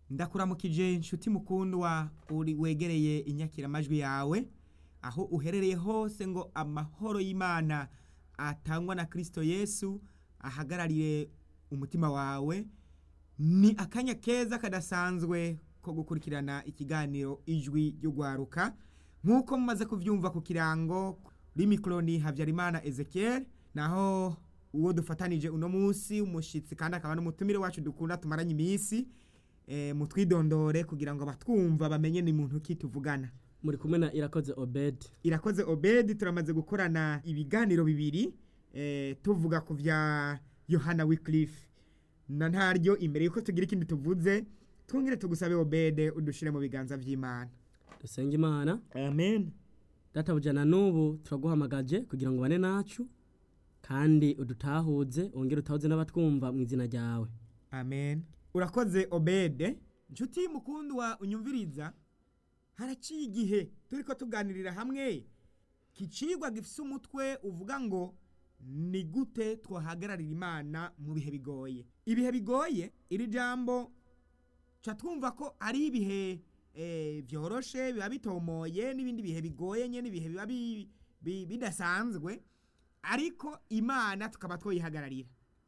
ndakuramukije inshuti mukundwa uri wegereye inyakiramajwi yawe aho uherereye hose ngo amahoro y'imana atangwa na kirisito yesu ahagararire umutima wawe ni akanya keza kadasanzwe ko gukurikirana ikiganiro ijwi ry'ugwaruka nk'uko mumaze kubyumva ku kirango rimikoroni habyarimana ezekiel naho uwo dufatanije uno munsi umushyitsi kandi akaba n'umutumire wacu dukunda tumaranye iminsi mutwidondore kugira ngo abatwumva bamenye ni muntu ki tuvugana muri kumwe na irakoze obedi irakoze obedi turamaze gukorana ibiganiro bibiri tuvuga ku bya yohana wikirifu na ntaryo imbere y'uko tugira ikindi tuvuze twongere tugusabe obede udushyire mu biganza by'imana dusenge imana amen databujyana n'ubu turaguhamagaje kugira ngo ubane nacu kandi udutahuze wongere utahuze n'abatwumva mu izina ryawe amen urakoze obede inshuti y'umukundwa unyumviriza haraciye igihe turi ko tuganirira hamwe kicigwa gifite umutwe uvuga ngo ni gute twahagararira imana mu bihe bigoye ibihe bigoye iri jambo ca twumva ko ari ibihe byoroshe biba bitomoye n'ibindi bihe bigoye nyine ibihe biba bidasanzwe ariko imana tukaba twayihagararira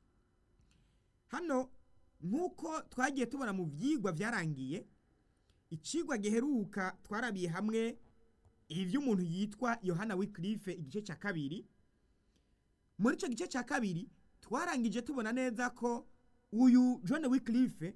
hano nk'uko twagiye tubona mu byigwa byarangiye ikigwa giheruka twarabiye hamwe iby'umuntu yitwa yohana wikirife igice cya kabiri muri icyo gice cya kabiri twarangije tubona neza ko uyu john wikirife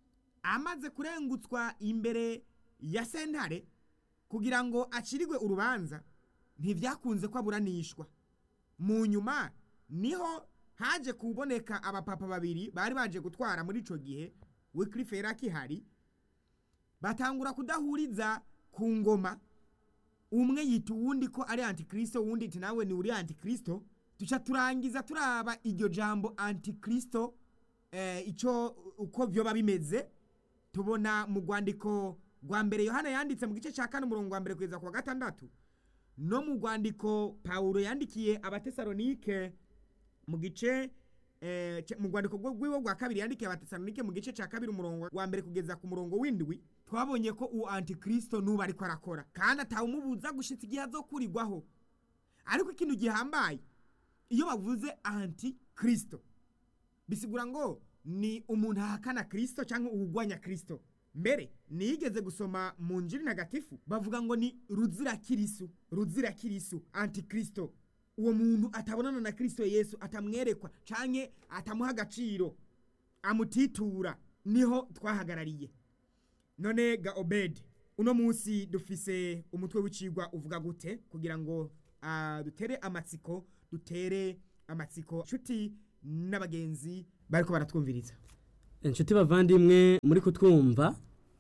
amaze kurengutswa imbere ya sentare kugira ngo acirigwe urubanza ntibyakunze ko aburanishwa mu nyuma niho haje kuboneka abapapa babiri bari baje gutwara muri icyo gihe wikirife yari akihari batangura kudahuriza ku ngoma umwe yita uwundi ko ari antikirisito uwundi iti nawe ni uri antikirisito duca turangiza turaba iryo jambo antikirisito icyo uko byoba bimeze tubona mu rwandiko rwa mbere yohana yanditse mu gice cya kane umurongo wa mbere kugeza ku wa gatandatu no mu rwandiko pawulo yandikiye abatesalonike mu gice mu rwandiko rw'iwe rwa kabiri yandikiye abatesalonike mu gice cya kabiri umurongo wa mbere kugeza ku murongo w'indwi twabonye ko uwo antikirisito n'ubu ariko arakora kandi atawumubuza gushyitsa igihe azokurirwaho ariko ikintu gihambaye iyo bavuze antikirisito bisigura ngo ni umuntu ahakana kirisito cyangwa uwugwanya kirisito mbere nigeze gusoma mu njiri ntagatifu bavuga ngo ni ruzira kirisu ruzira kirisu antikirisito uwo muntu atabonana na kirisito yesu atamwerekwa cyangwa atamuha agaciro amutitura niho twahagarariye none ga obedi uno munsi dufise umutwe w'icigwa uvuga gute kugira ngo dutere amatsiko dutere amatsiko inshuti n'abagenzi bariko baratwumviriza inshuti bavandimwe muri kutwumva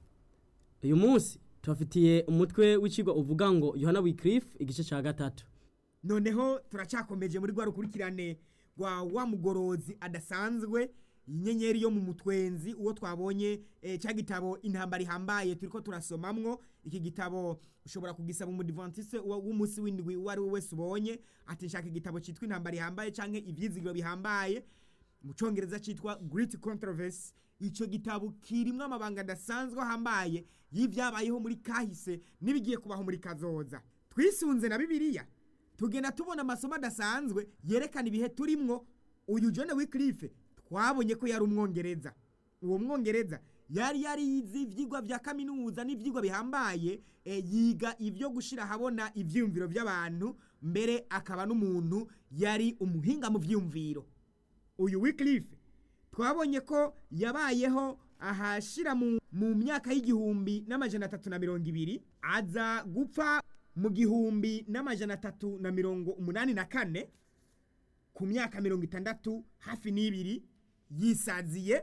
uyu munsi tubafitiye umutwe w'ikigo uvuga ngo yohana wikirifu igice cya gatatu noneho turacyakomeje muri rwa rukurikirane rwa wa mugorozi adasanzwe inyenyeri yo mu mutwenzi uwo twabonye cya gitabo intambara ihambaye turi ko turasomamwo iki gitabo ushobora kugisaba umudivantise w'umunsi w'indwi uwo ari we wese ubonye ati nshaka igitabo cyitwa intambara ihambaye cyangwa ibyizigiro bihambaye mu cyongereza cyitwa Great Controversy icyo gitabo kirimo amabanga adasanzwe ahambaye y'ibyabayeho muri kahise n'ibigiye kubaho muri kazoza twisunze na bibiliya tugenda tubona amasomo adasanzwe yerekana ibihe turimwo uyu John Wycliffe twabonye ko yari umwongereza uwo mwongereza yari yarize ibyigwa bya kaminuza n'ibyigwa bihambaye yiga ibyo gushyira ahabona ibyiyumviro by'abantu mbere akaba n'umuntu yari umuhinga mu byiyumviro uyu Wycliffe twabonye ko yabayeho ahashyira mu myaka y'igihumbi n'amajana atatu na mirongo ibiri aza gupfa mu gihumbi n'amajana atatu na mirongo umunani na kane ku myaka mirongo itandatu hafi n'ibiri yisaziye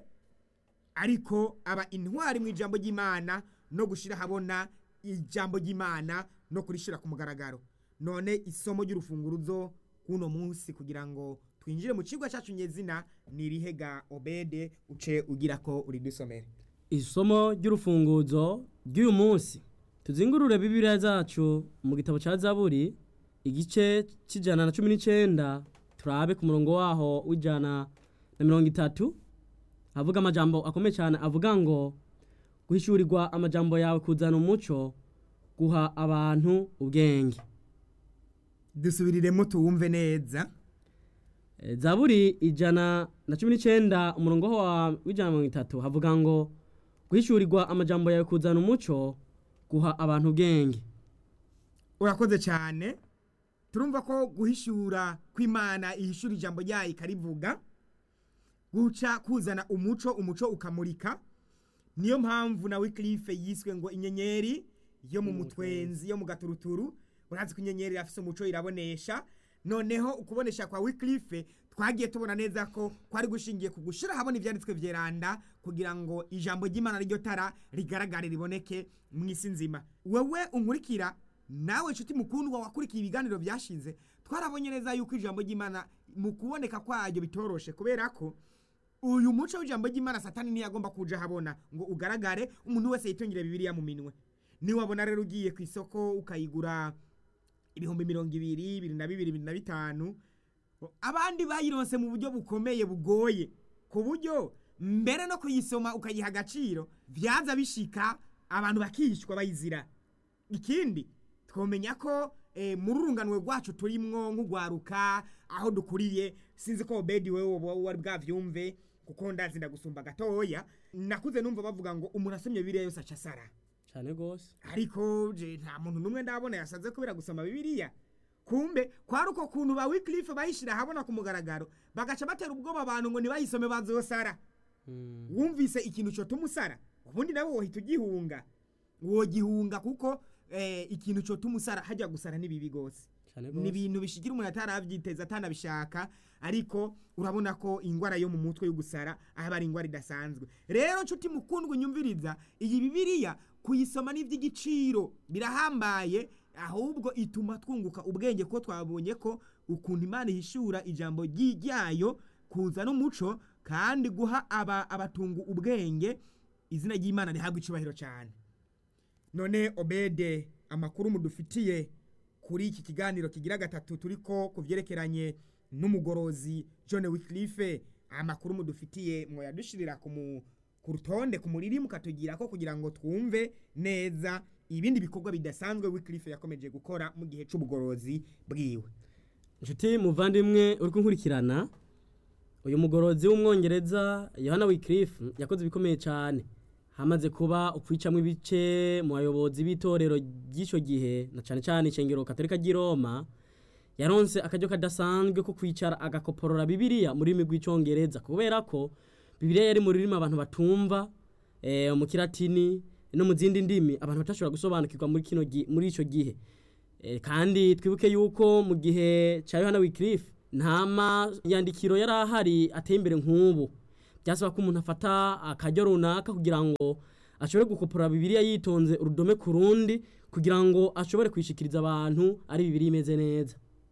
ariko aba intwari mu ijambo ry'imana no gushyira ahabona ijambo ry'imana no kurishyira ku mugaragaro none isomo ry'urufunguruzo k'uno munsi kugira ngo twinjire mu kigo cyacu nyezina ni irihega obede uce ugira ko uridusomere isomo ry'urufunguzo ry'uyu munsi tuzingurure bibiriya zacu mu gitabo cya zaburi igice cy'ijana na cumi n'icyenda turabe ku murongo waho w'ijana na mirongo itatu avuga amajambo akomeye cyane avuga ngo guhishurirwa amajambo yawe kuzana umuco guha abantu ubwenge dusubiriremo tuwumve neza E, zaburi ijana na cumi n'icenda umurongo wa w'ijana na mirongo itatu havuga ngo guhishurirwa amajambo yawe kuzana umuco guha abantu ubwenge urakoze cyane turumva ko guhishura kw'imana ihishura ijambo ryayo ikarivuga guca kuzana umuco umuco ukamurika niyo mpamvu na wikirife yiswe ngo inyenyeri yo mu mutwenzi yo mu gaturuturu urazi ko inyenyeri irafise umuco irabonesha noneho ukubonesha kwa wikirife twagiye tubona neza ko kwari gushingiye ku gushira habona ibyanditswe vyeranda kugira ngo ijambo ry'imana ryo tara rigaragare riboneke mu isi nzima wewe unkurikira nawe nshuti mukundwa wakurikiye ibiganiro byashize twarabonye neza yuko ijambo ry'imana mu kuboneka kwayo bitoroshe kubera ko uyu muco w'ijambo ry'imana satani ntiyagomba kuja habona ngo ugaragare umuntu wese yitungire bibiliya mu minwe niwabona rero ugiye ku isoko ukayigura ibihumbi mirongo ibiri bibiri na bibiri bibiri na bitanu abandi bayironse mu buryo bukomeye bugoye ku buryo mbere no kuyisoma ukayiha agaciro vyaza bishika abantu bakihishwa bayizira ikindi twomenya ko eh, muri urunganwe rwacu turimwo nk'ugwaruka aho dukuriye sinzi ko obedi wewe woba wari bwavyumve kuko ndazi ndagusumba gatoya nakuze numva bavuga ngo umuntu asomye bibiliya yose aca asara cyane rwose ariko je nta muntu numwe ndabona yasaze kubera gusoma bibiliya kumbe kwari uko kuntu ba wikilife bayishira habona ku mugaragaro bagaca batera ubwoba abantu ngo ntibayisome bazosara Mm, wumvise ikintu cotuma usara ubundi nawe wohita ugihunga wogihunga kuko eh, ikintu cotuma usara hajya gusara ni bibi gose cyane ni rwose ibintu bishigira umuntu ataravyiteza atanabishaka ariko urabona ko ingwara yo mu mutwe yo gusara ahaba ari ingwara idasanzwe rero nshuti mukundwa unyumviriza iyi bibiliya kuyisoma ni iby'igiciro birahambaye ahubwo ituma twunguka ubwenge ko twabonye ko ukuntu imana ihishura ijambo ryi- ryayo kuza n'umuco kandi guha aba abatungu ubwenge izina ry'imana rihabwa icubahiro cyane none obede amakuru mudufitiye kuri iki kiganiro kigira gatatu turiko ku vyerekeranye n'umugorozi john wiclife amakuru mudufitiye mwoyadushirira ku mu- ku rutonde ku muriri mukatugira ko kugira ngo twumve neza ibindi bikorwa bidasanzwe wiclife yakomeje gukora mu gihe c'ubugorozi bwiwe inshuti muvandimwe uri kunkurikirana uyu mugorozi w'umwongereza yohana wikirifu yakoze ibikomeye cyane hamaze kuba ukwicamwo ibice mu bayobozi b'itorero ry'icyo gihe na cyane cyane ishengero katolika ry'i roma yaronse akaryo kadasanzwe ko kwicara agakoporora bibiliya mu rurimi rw'icyongereza kubera ko bibiliya yari mu rurimi abantu batumva eh, mu kiratini no mu zindi ndimi abantu batashobora gusobanukirwa muri kino gi- muri icyo gihe Eh, kandi twibuke yuko mu gihe cya yohana wikirifu nta mayandikiro yari ahari ateye imbere nk'ubu byasaba ko umuntu afata akaryo runaka kugira ngo ashobore gukopora bibiliya yitonze urudome ku rundi kugira ngo ashobore kwishikiriza abantu ari bibiliya imeze neza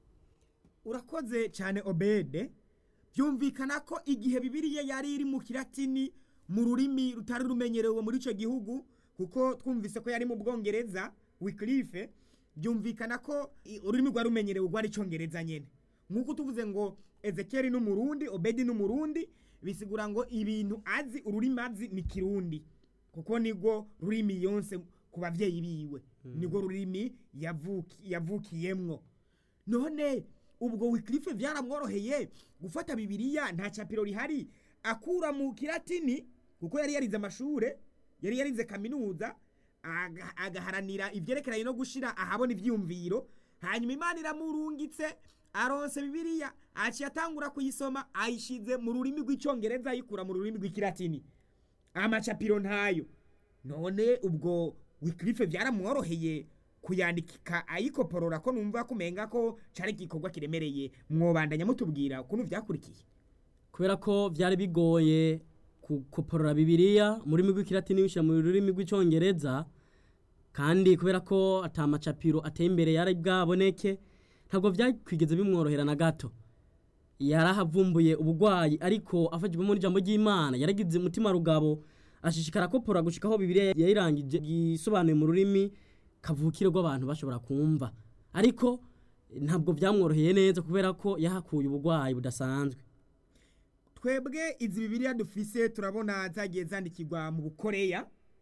urakoze cyane obede byumvikana ko igihe bibiliya yari iri mu kiratini mu rurimi rutari rumenyerewe muri icyo gihugu kuko twumvise ko yari mu bwongereza wikilife byumvikana ko i- ururimi rwari rumenyerewe rwari icyongereza nyine nk'uko tuvuze ngo ezekeri n'umurundi obedi n'umurundi bisigura ngo ibintu azi ururimi azi ni kirundi kuko nibwo rurimi yonse ku bavyeyi biwe nibwo rurimi yavuki- yavukiyemwo none ubwo wikilife byaramworoheye gufata bibiliya nta capiro rihari akura mu kiratini kuko yari yarize amashure yari yarize kaminuza aga- agaharanira ivyerekeranye no gushira ahabona ivyiyumviro hanyuma imana iramurungitse aronse bibiliya aciye atangura kuyisoma ayishize mu rurimi rw'icongereza ayikura mu rurimi rw'ikiratini amacapiro ntayo none ubwo wikilife byaramworoheye kuyandika ayikoporora ko numva kumenga ko cari igikorwa kiremereye mwobandanya mutubwira ukuntu vyakurikiye kubera ko byari bigoye gukoporora bibiliya mu rurimi rw'ikilatini bishyira mu rurimi rw'icyongereza kandi kubera ko atamacapiro ateye imbere yari bwaboneke ntabwo byakwigeze bimworohera na gato yarahavumbuye ubugwayi ariko afashijwemo n'ijambo ry'imana yaragize umutima rugabo ashishikara kopora gushika aho bibiliya yayirangije yisobanuye mu rurimi kavukire rw'abantu bashobora kumva ariko ntabwo byamworoheye neza kubera ko yahakuye ubugwayi budasanzwe twebwe izi bibiliya dufise turabona zagiye zandikirwa mu bukoreya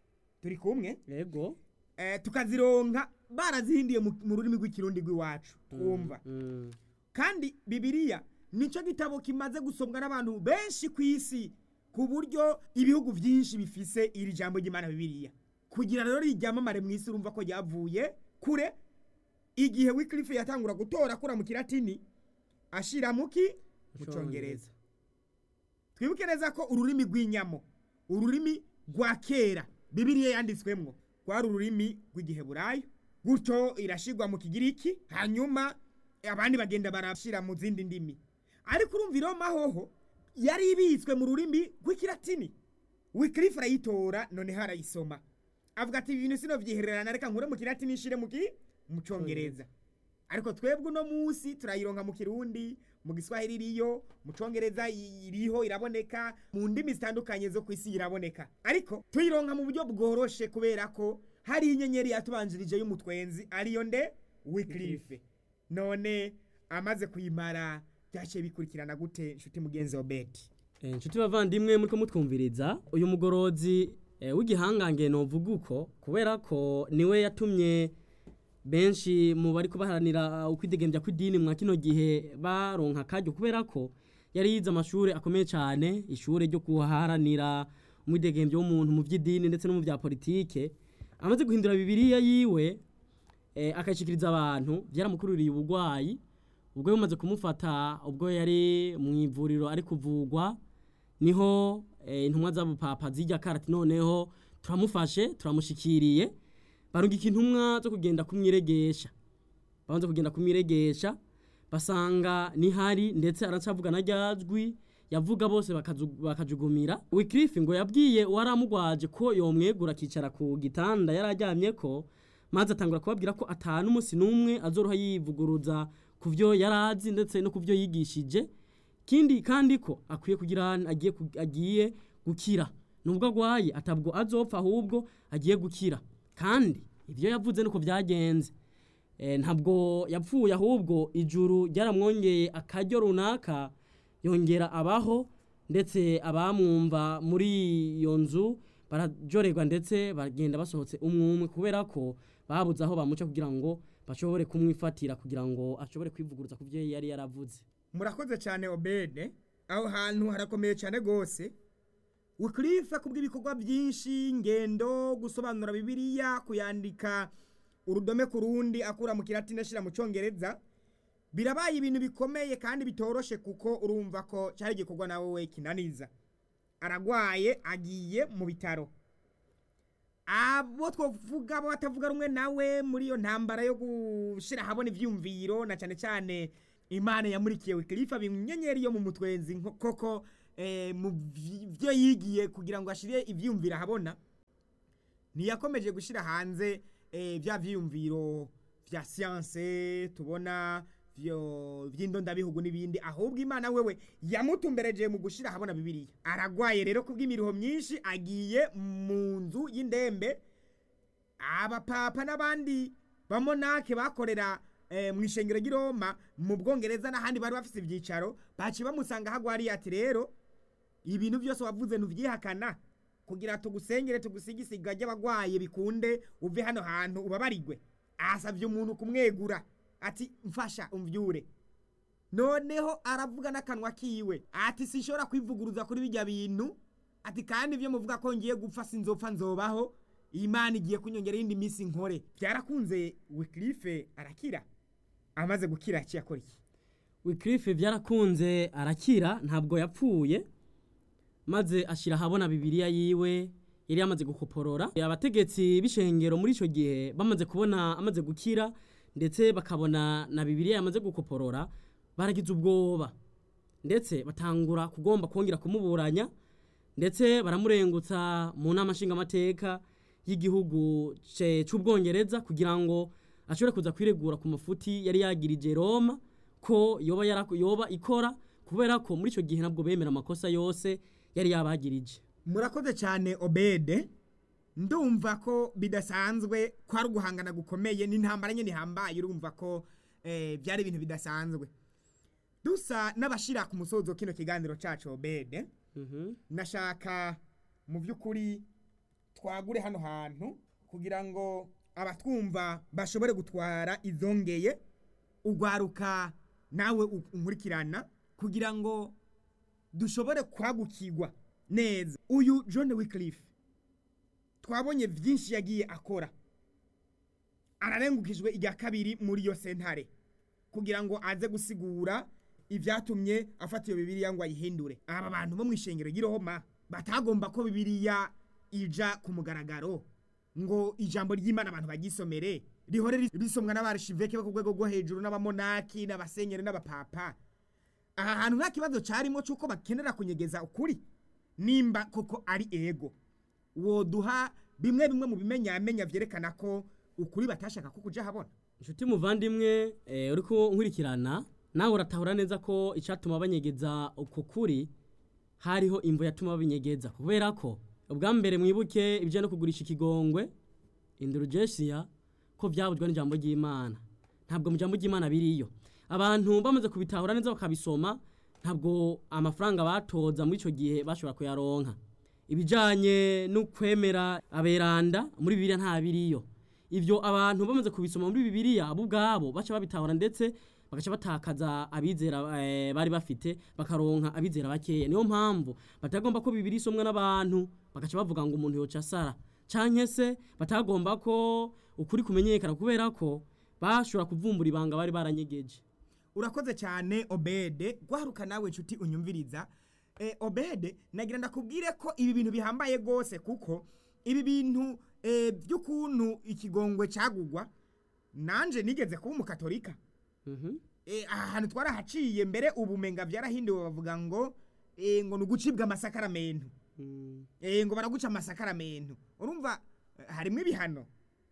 turi kumwe yego eh, tukazironka barazihinduye mu mu rurimi rw'ikirundi rw'iwacu twumva Mm. kandi bibiliya nicyo gitabo kimaze gusomwa n'abantu benshi ku isi ku buryo ibihugu byinshi bifise iri jambo ry'imana bibiliya kugira rero ryamamare mu isi urumva ko ryavuye kure igihe wikilifu yatangura gutora akura mu kiratini ashira muki mu congereza twibuke neza ko ururimi rw'inyamo ururimi rwa kera bibiliya yanditswemwo rwari ururimi rw'igiheburayo gutyo irashirwa mu kigiriki hanyuma abandi bagenda barashira mu zindi ndimi ariko urumva iroma hoho yari ibitswe mu rurimi rw'ikiratini wikilifu arayitora noneho arayisoma avuga ati ibintu sino vyihererana reka nkure mu kiratini nshire mu ki mu congereza ariko twebwe uno munsi turayironka mu kirundi mu giswahili iriyo mu congereza iriho iraboneka mu ndimi zitandukanye zo ku isi iraboneka ariko tuyironka mu buryo bworoshe kubera ko hari inyenyeri yatubanjirije y'umutwenzi ariyo nde wikilife none amaze kuyimara byaciye bikurikirana gute nshuti mugenzi wa beti Eh, inshuti bavandimwe muriko mutwumviriza uyu mugorozi eh, w'igihangange novuga uko kubera ko niwe yatumye benshi mu bari kubaharanira ukwidegembya kw'idini mwa kino gihe baronka akaryo kubera ko yari yize amashuri akomeye cyane ishuri ryo kuharanira umwidegembyo w'umuntu mu by'idini ndetse no mu bya politike amaze guhindura bibiliya yiwe eh, akayishikiriza abantu byaramukururiye ubugwayi ubwo bimaze kumufata ubwo yari mu ivuriro ari kuvugwa niho eh, intumwa z'abupapa zijya karati noneho turamufashe turamushikiriye barungika intumwa zo kugenda kumwiregesha banze kugenda kumwiregesha basanga nihari ndetse aracavuga na ryajwi yavuga bose bakazu- bakajugumira wikirifi ngo yabwiye uwaramugwaje ko yomwegura akicara ku gitanda yari aryamye ko maze atangura kubabwira ko atanu umunsi n'umwe azoroha yivuguruza ku byo yari azi ndetse no ku byo yigishije kindi kandi ko akwiye kugira agiye ku- agiye gukira nubwo agwaye atabwo azopfa ahubwo agiye gukira kandi ibyo yavuze nuko byagenze Eh, ntabwo yapfuye ahubwo ijuru ryaramwongeye akaryo runaka yongera abaho ndetse abamwumva muri iyo nzu barajorerwa ndetse bagenda basohotse umwe umwe kubera ko babuze aho bamuca kugira ngo bashobore kumwifatira kugira ngo ashobore kwivuguruza ku byo yari yaravuze murakoze cyane obede aho hantu harakomeye cyane rwose wikirife kubw'ibikorwa byinshi ingendo gusobanura bibiliya kuyandika urudome ku rundi akura mu kiratini ashyira mu cyongereza birabaye ibintu bikomeye kandi bitoroshe kuko urumva ko cyari igikorwa nawe we kinaniza aragwaye agiye mu bitaro abo twavuga abo batavuga rumwe nawe muri iyo ntambara yo gushyira ahabona ibyumviro na cyane cyane imana yamurikiye wikirifa inyenyeri yo mu mutwenzi nko- koko eh, mu vy- byo yigiye kugira ngo ashyire ibyumviro ahabona ntiyakomeje gushyira hanze eh, bya byiyumviro bya siyanse tubona byo- by'indondabihugu n'ibindi ahubwo imana wewe yamutumbereje mu gushyira ahabona bibiliya aragwaye rero kubw'imiriho myinshi agiye mu nzu y'indembe abapapa n'abandi bamonake bakorera eh, mu ishengero ry'i Roma mu bwongereza n'ahandi bari bafite ibyicaro baciye bamusanga hagwariye ati rero ibintu byose wavuze ntubyihakana kugira tugusengere tugusigisiga ry'abagwaye bikunde uve hano hantu ubabarigwe asabye umuntu kumwegura ati mfasha umvyure noneho aravuga n'akanwa kiwe ati sinshobora kwivuguruza kuri bijya bintu ati kandi ibyo muvuga ko ngiye gupfa sinzopfa nzobaho imana igiye kunyongera iyindi minsi nkore byarakunze wikirife arakira amaze gukira yaciye akora iki wikirife byarakunze arakira ntabwo yapfuye maze ashyira ahabona bibiliya yiwe yari yamaze gukoporora abategetsi b'ishengero muri icyo gihe bamaze kubona amaze gukira ndetse bakabona na bibiliya yamaze gukoporora baragize ubwoba ndetse batangura kugomba kongera kumuburanya ndetse baramurengutsa mu nama nshingamateka y'igihugu ce- c'ubwongereza kugira ngo ashobore kuza kwiregura ku mafuti yari yagirije roma ko yoba, yara- yoba ikora kubera ko muri icyo gihe nabwo bemera amakosa yose yari yabagirije murakoze cyane obede ndumva ko bidasanzwe ko ari uguhangana gukomeye n'intambara nyine ihambaye urumva ko eh, byari ibintu bidasanzwe dusa n'abashira ku musozo kino kiganiro cacu obede Mhm. nashaka mu by'ukuri twagure hano hantu kugira ngo abatwumva bashobore gutwara izongeye ugwaruka nawe u- unkurikirana kugira ngo dushobore kwagukirwa neza uyu john wycliffe twabonye byinshi yagiye akora ararengukijwe irya kabiri muri iyo sentare kugira ngo aze gusigura ibyatumye afata iyo bibiliya ngo ayihindure aba bantu bo mu ishengero ry'iroma batagomba ko bibiliya ija ku mugaragaro ngo ijambo ry'imana abantu bagisomere rihore ris- risomwa n'abarishiveke bo ku rwego rwo hejuru n'abamonaki n'abasenyeri n'abapapa aha hantu nta kibazo cyarimo cy'uko bakenera kunyegeza ukuri nimba koko ari ego woduha bimwe bimwe mu bimenyamenya vyerekana ko ukuri batashaka ko kuja habona inshuti muvandimwe eh, uriko nkurikirana nawe uratahura neza ko icyatuma banyegeza uko kuri hariho imvo yatuma babinyegeza kubera ko ubwa mbere mwibuke ibyo no kugurisha ikigongwe indulgencia ko byabujwe n'ijambo ry'imana ntabwo mu jambo ry'imana biriyo abantu bamaze kubitahura neza bakabisoma ntabwo amafaranga batoza muri icyo gihe bashobora kuyaronka ibijyanye no kwemera aberanda muri bibiliya nta biriyo ibyo abantu bamaze kubisoma muri bibiliya bo ubwabo baca babitahura ndetse bagaca batakaza abizera eh, bari bafite bakaronka abizera bakeya niyo mpamvu batagomba ko bibiri isomwa n'abantu bagaca bavuga ngo umuntu yoca asara canke se batagomba ko ukuri kumenyekana kubera ko bashobora kuvumbura ibanga bari baranyegeje urakoze cyane obede gwaruka nawe nshuti unyumviriza e, obede nagira ndakubwire ko ibi bintu bihambaye gose kuko ibi bintu e, by'ukuntu ikigongwe cyagugwa nanje nigeze kuba umukatolika Mhm. e, aha hantu twarahaciye mbere ubumenga byarahinduwe bavuga ngo e, ngo ni ugucibwa amasakaramentu Mm. e, ngo baraguca amasakaramentu urumva eh, harimwo ibihano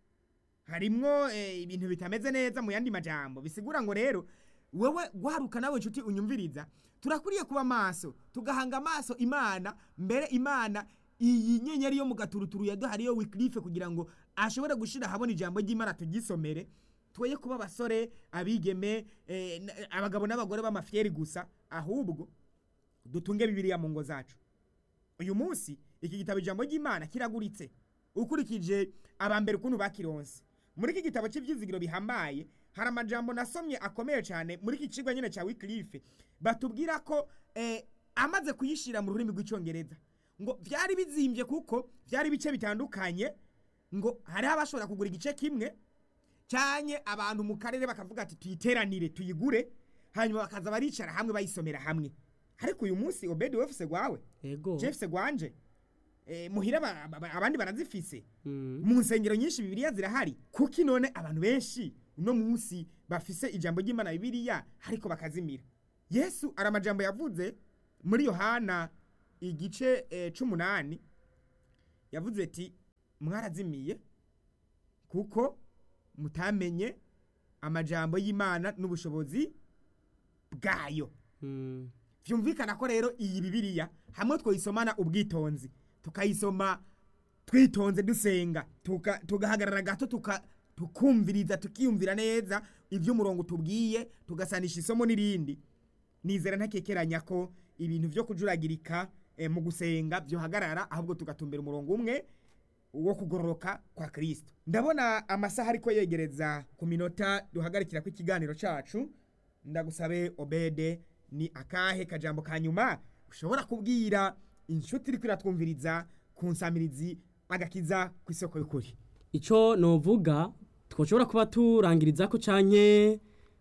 harimwo eh, ibintu bitameze neza mu yandi majambo bisigura ngo rero wewe gwaruka nawe nshuti unyumviriza turakwiriye kuba maso tugahanga amaso imana mbere imana iyi nyenyeri yo mu gaturuturu yaduhariyo wiklife kugira ngo ashobore gushira habona ijambo ry'imana tugisomere twoye kuba abasore abigeme eh, n- abagabo n'abagore b'amafyeri gusa ahubwo dutunge bibiliya mu ngo zacu uyu munsi iki gitabo ijambo ry'imana kiraguritse ukurikije abambere ukuntu bakironse muri iki gitabo cy'ibyizigiro bihambaye hari amajambo nasomye akomeye cyane muri iki kigo nyine cya wikilife batubwira ko eh, amaze kuyishyira mu rurimi rw'icyongereza ngo byari bizimbye kuko byari ibice bitandukanye ngo hariho abashobora kugura igice kimwe cyanye abantu mu karere bakavuga ati tuyiteranire tuyigure hanyuma bakaza baricara hamwe bayisomera hamwe ariko uyu munsi obedi wefuse gwawe ego jefuse gwanje eh, muhira ba- ba- abandi barazifise Mm. mu nsengero nyinshi bibiliya zirahari kuki none abantu benshi uno munsi bafise ijambo ry'imana bibiliya ariko bakazimira yesu ari amajambo yavuze muri yohana igice eh, c'umunani yavuze ati mwarazimiye kuko mutamenye amajambo y'imana n'ubushobozi bwayo Mm. vyumvikana ko rero iyi bibiliya hamwe twoyisomana ubwitonzi tukayisoma twitonze dusenga tuka- tugahagarara gato tuka- tukumviriza tukiyumvira neza ivy'umurongo tubwiye tugasanisha isomo n'irindi nizera ntakekeranya ko ibintu vyo kujuragirika eh, mu gusenga vyohagarara ahubwo tugatumbera umurongo umwe wo kugororoka kwa kristo ndabona amasaha ariko yegereza ku minota duhagarikira ko ikiganiro cacu ndagusabe obede ni akahe kajambo ka nyuma ushobora kubwira inshuti iriko iratwumviriza ku nsamirizi agakiza ku isoko y'ukuri ico novuga twoshobora kuba turangiriza ko canke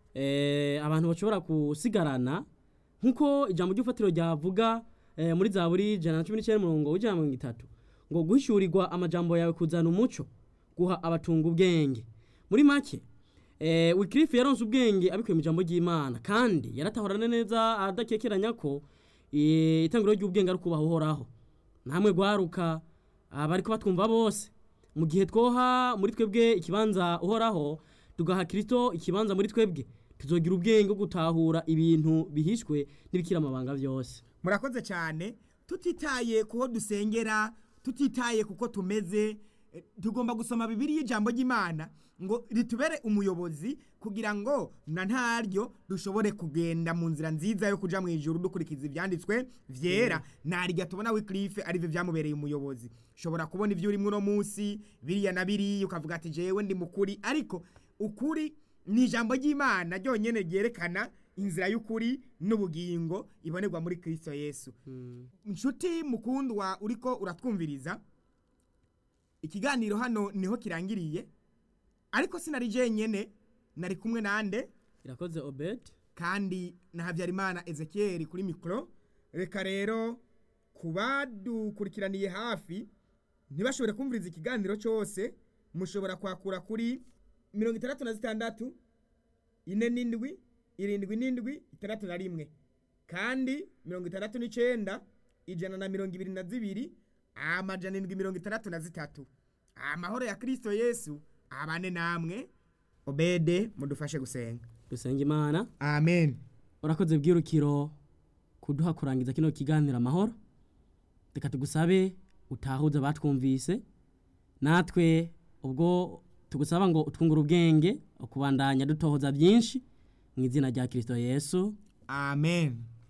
eh, abantu bashobora gusigarana nkuko ijambo ry'ufatiro ryavuga eh, muri zaburi ijana na cumi n'icyenda umurongo w'ijana na mirongo itatu ngo guhishurirwa amajambo yawe kuzana umuco guha abatunga ubwenge muri make eh, wikirifu yaronse ubwenge abikuye mu ijambo ry'imana kandi yaratahorana neza adakekeranya ko eh, itangiro ry'ubwenge ari ukubaha uhoraho namwe gwaruka abariko batwumva bose mu gihe twoha muri twebwe ikibanza uhoraho tugaha kristo ikibanza muri twebwe tuzogira ubwenge bwo gutahura ibintu bihishwe n'ibikira amabanga byose murakoze cyane tutitaye kuho dusengera tutitaye kuko tumeze eh, tugomba gusoma bibiri y'ijambo ry'imana ngo ritubere umuyobozi kugira ngo na ntaryo dushobore kugenda mu nzira nziza yo kuja mu ijuru dukurikiza ivyanditswe vyera narya tubona wiklife arivyo vyamubereye umuyobozi ushobora kubona ivyo urimwo uno munsi biriya na biriya ukavuga ati jewe ndi mukuri ariko ukuri ni ijambo ry'imana ryonyene ryerekana inzira y'ukuri n'ubugingo ibonerwa muri kristo yesu inshuti mukundwa uriko uratwumviriza ikiganiro hano niho kirangiriye ariko sinari jenyene nari kumwe nande irakoze obed kandi na habyarimana ezekiel kuri mikoro reka rero ku badukurikiraniye hafi ntibashobore kumviriza ikiganiro cyose mushobora kwakura kuri mirongo itandatu na zitandatu ine n'indwi irindwi n'indwi itandatu na rimwe kandi mirongo itandatu n'icenda ijana na mirongo ibiri na zibiri amajana indwi mirongo itandatu na zitatu amahoro ya kristo yesu abane namwe obede mudufashe gusenga dusenga imana amen urakoze bwirukiro kuduha kurangiza kino kiganiro amahoro reka tugusabe utahuze abatwumvise natwe ubwo tugusaba ngo utwungure ubwenge ukubandanya dutohoza byinshi mu izina rya kirisito yesu amen